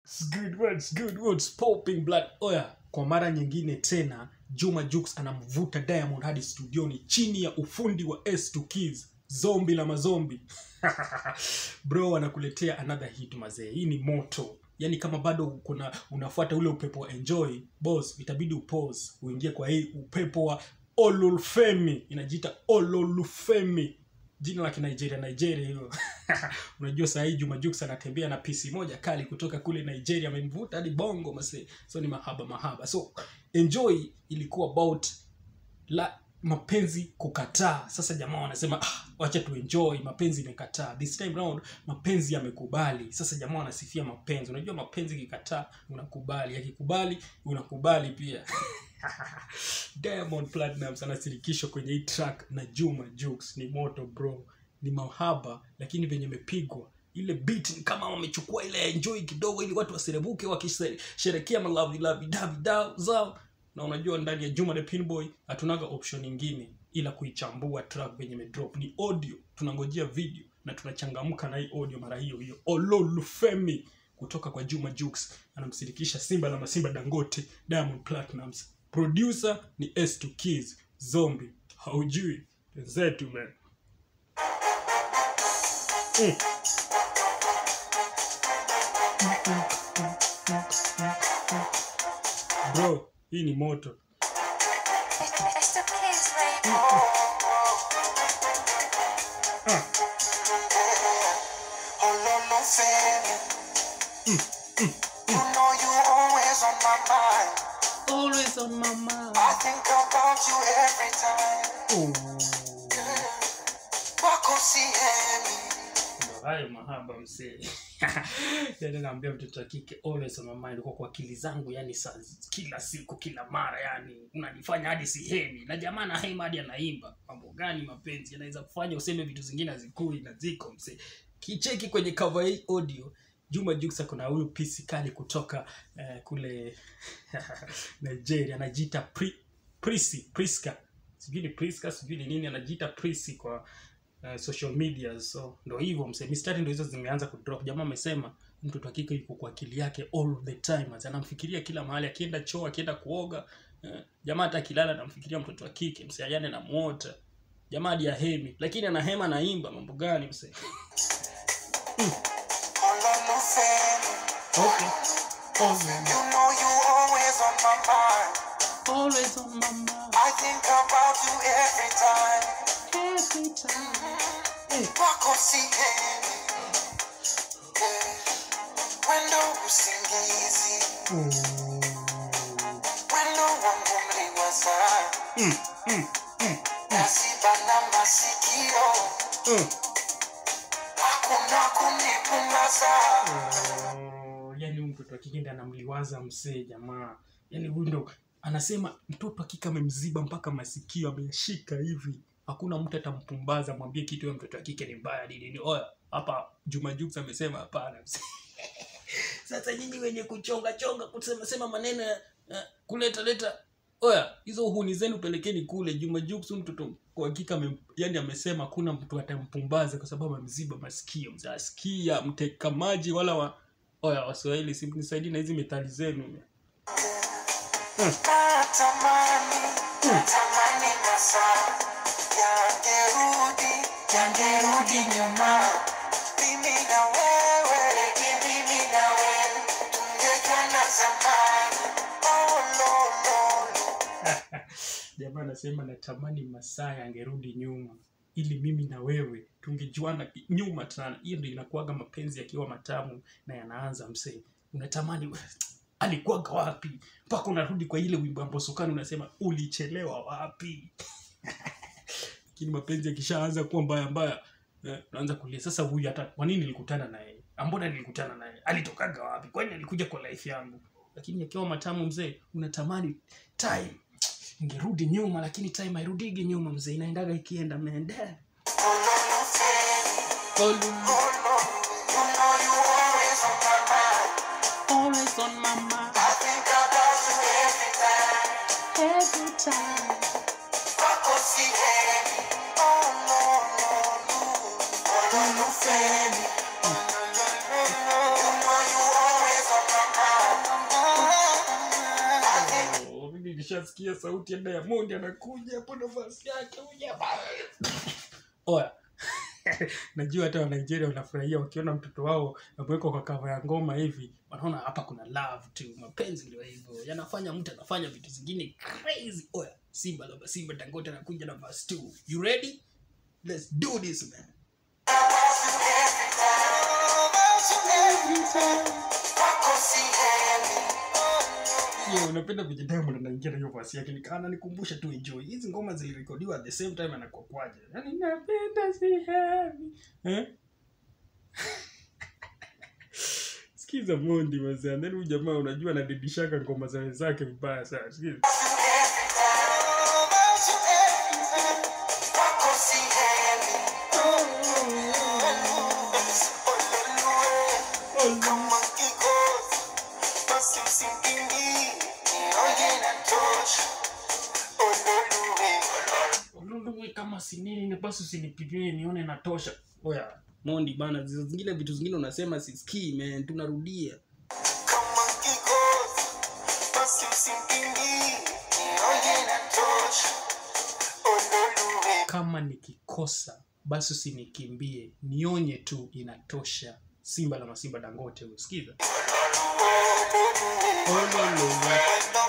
It's good words, good words, popping blood. Oya, kwa mara nyingine tena Juma Jux anamvuta Diamond hadi studioni chini ya ufundi wa S2 Kids, zombi la mazombi. Bro anakuletea another hit mazee. Hii ni moto. Yaani kama bado kuna unafuata ule upepo wa enjoy, boss, itabidi upause uingie kwa hii upepo wa Ololufemi. Inajiita Ololufemi jina la kinigeria nigeria hiyo unajua saa hii juma jux anatembea na pisi moja kali kutoka kule nigeria amemvuta hadi bongo mase so ni mahaba mahaba so enjoy ilikuwa about la mapenzi kukataa sasa jamaa wanasema ah, wacha tuenjoy mapenzi imekataa this time round mapenzi yamekubali sasa jamaa wanasifia mapenzi unajua mapenzi ikikataa unakubali yakikubali unakubali pia diamond platinums anasirikishwa kwenye hii track na juma jux ni moto bro ni mahaba lakini venye imepigwa ile beat ni kama wamechukua ile enjoy kidogo ili watu waserebuke wakisherekea malavilavidavida zao na unajua ndani ya juma the pinboy hatunaga option ingine ila kuichambua track venye imedrop ni audio tunangojea video na tunachangamka na hii audio mara hiyo hiyo ololufemi kutoka kwa juma jux anamsirikisha simba la masimba dangote diamond platinums producer ni s2 keys zombi haujui zetu man mm. bro hii ni moto It's the kids, baby. ah. You know you always on my mind. always on my mind I think about you every time. oh. Wako sihemi. Ndo hayo mahaba msee yani naambia mtoto wa kike always on my mind kwa kwa akili zangu yani saa, kila siku kila mara yani unanifanya hadi sihemi na jamaa na hema hadi anaimba mambo gani mapenzi yanaweza kufanya useme vitu zingine hazikui na ziko msee kicheki kwenye cover hii audio juma juksa kuna huyu pisi kali kutoka eh, kule nigeria anajiita Pri, prisi priska sijui ni priska sijui ni nini anajiita prisi kwa uh, social media so ndo hivyo mse mistari ndo hizo zimeanza kudrop jamaa amesema mtoto wa kike yuko kwa akili yake all the time Ati anamfikiria kila mahali akienda choo akienda kuoga eh, jamaa hata akilala anamfikiria mtoto wa kike mse ayane namuota jamaa hadi ahemi lakini anahema naimba mambo gani mse Ololufemi. okay. You know you always on my mind. always on my mind I think about you every time. every time Wako sihemi. Yeah. Wendo usingizi. Wendo wangu mliwaza. mm, mm, Nasibana masikio. mm. Hakuna kunipumbaza. Oh, yani huyu mtoto wa kike ndiye anamliwaza msee jamaa yani huyu ndo anasema mtoto wa kike amemziba mpaka masikio ameshika hivi hakuna mtu atampumbaza mwambie kitu huyo mtoto wa kike ni mbaya nini ni oya hapa juma jux amesema hapana msee. sasa nyinyi wenye kuchonga chonga kusema sema maneno ya ya kuleta leta oya hizo uhuni zenu pelekeni kule juma jux huyu mtoto kwa hakika ame- yani amesema hakuna mtu atampumbaza kwa sababu amemziba masikio mzee asikia mteka maji wala wa oya waswahili simnisaidii na hizi methali zenu Natamani, natamani masaa yangerudi, yangerudi nyuma. Mimi na wewe, mimi na wewe, tungekuwa zamani. Oh, no, no, no. jamaa anasema natamani masaa yangerudi nyuma ili mimi na wewe tungejuana ki- nyuma sana hiyo ndio inakuwaga mapenzi yakiwa matamu na yanaanza msee unatamani alikuwaga wapi mpaka unarudi kwa ile wimbo ya mbosokani unasema ulichelewa wapi lakini mapenzi yakishaanza kuwa mbaya mbaya eh, unaanza kulia sasa huyu hata kwa nini nilikutana naye ambona nilikutana naye alitokaga wapi kwani alikuja kwa life yangu lakini yakiwa matamu mzee unatamani time ingerudi nyuma lakini time hairudigi nyuma mzee inaendaga ikienda mende Oh, no, you know you always on my mind. always on my mind I think about you every time. every time Wako sihemi. Oh, no, no, no. Ololufemi. You know you always on my nishasikia sauti ya diamond anakuja hapo nafasi yake huyu jamaa. oya najua hata wanigeria wanafurahia wakiona mtoto wao amewekwa kwa kava ya ngoma hivi wanaona hapa kuna love tu mapenzi ndio hivyo yanafanya mtu anafanya vitu zingine crazy oya simba labda simba dangote anakuja na verse 2 you ready let's do this man Yo, unapenda vile Diamond anaingia na hiyo verse yake nika ananikumbusha tu enjoy. Hizi ngoma zilirekodiwa at the same time anakuwa kwaje. Yaani napenda sihami. Eh? Sikiza Mondi mazee. Then huyu jamaa unajua anadidishaka ngoma za wenzake vibaya sana. Sikiza. Ululuwe kama si nini na basi usinipimie nione natosha. Oya, Mondi bana, zizo zingine vitu zingine unasema sisikii man, tunarudia. Kama nikikosa basi usinikimbie, nionye tu inatosha. Simba la Masimba Dangote, usikiza. Ololowe.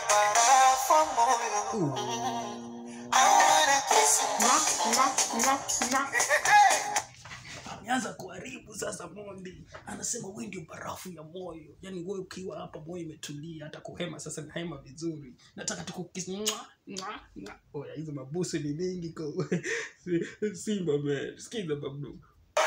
ameanza kuharibu sasa mondi anasema we ndio barafu ya moyo yaani we ukiwa hapa moyo imetulia hata kuhema sasa nahema vizuri nataka tukukis oya hizo mabusu ni mingi kwa Si- simba man sikiza babu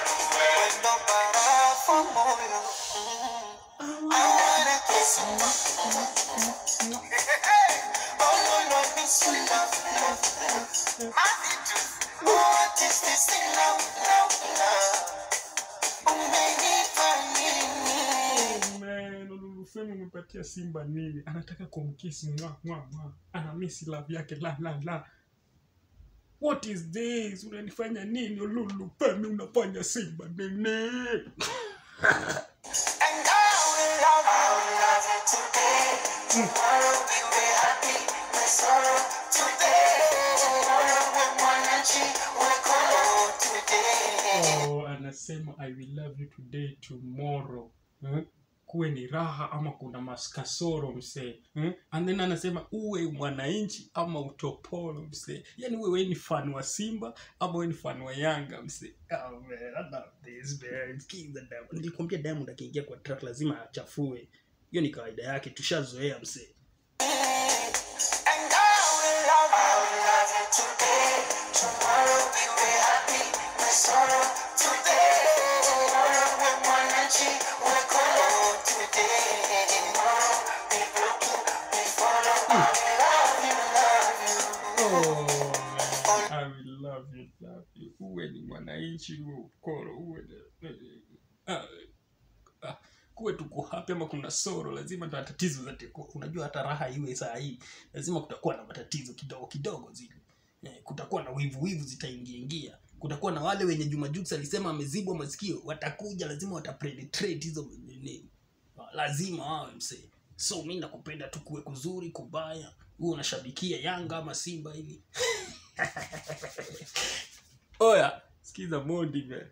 Oh, man, Olulufemi umepatia simba nini anataka kumkisi mwa mwa mwa ana misi love yake la la la what is this unanifanya nini Olulufemi unafanya simba nini oh, anasema i will love you today tomorrow hmm? kuwe ni raha ama kuna maskasoro msee hmm? and then anasema uwe mwananchi ama utopolo msee yani uwe we ni fan wa simba ama we ni fan wa yanga msee oh, man, I love this, man. King the Diamond. nilikwambia diamond akiingia kwa track lazima achafue hiyo ni kawaida yake tushazoea msee Oh, man. I will love you, love you. uwe ni mwananchi uwe ukoro uwe ni- ah, ah, kuwe tuko hapi ama kuna soro lazima ndo tatizo zate unajua hata raha iwe saa hii lazima kutakuwa na matatizo kidogo kidogo zile eh, kutakuwa na wivu wivu zitaingia ingia kutakuwa na wale wenye Juma Jux alisema amezibwa masikio watakuja lazima watapenetrate hizo nini lazima wawe msee so mi nakupenda tu kuwe kuzuri kubaya huo unashabikia yanga ama simba hivi oya sikiza mondi man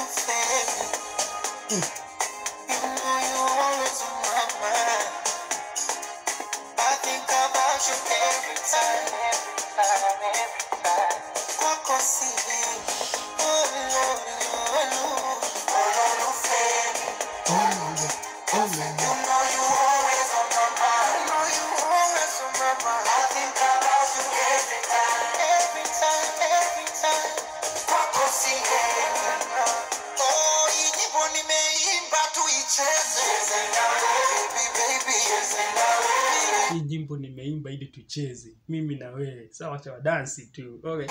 hii nyimbo nimeimba ili tucheze mimi na wewe sawa cha wadansi tu okay.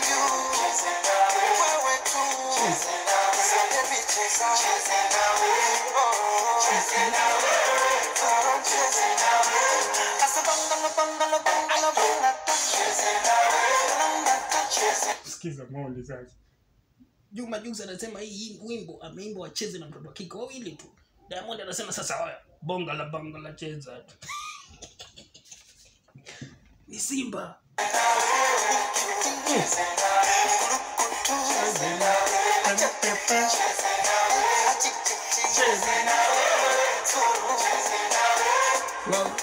sikiza mondi sasa juma jux anasema hii hii wimbo ameimba wacheze na mtoto wa kike wawili tu diamond anasema sasa oya bonga la bonga la cheza ni simba Well,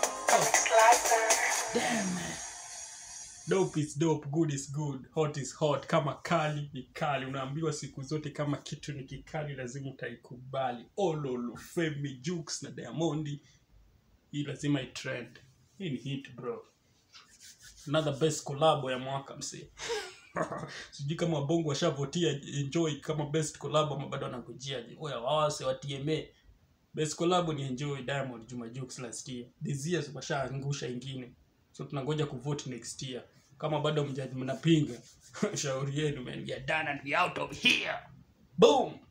damn man. dope is dope good is good hot is hot kama kali ni kali unaambiwa siku zote kama kitu ni kikali lazima utaikubali ololo femi jukes na diamondi hii lazima itrend hii ni hit bro another best collabo ya mwaka msee sijui kama wabongo washavotia enjoy kama best collabo ama bado wanakujiaje oya wawase wa tma best collabo ni enjoy diamond juma jukes last year this year washaangusha ingine so tunangoja kuvote next year kama bado mja- mnapinga shauri yenu man we are done and we out of here boom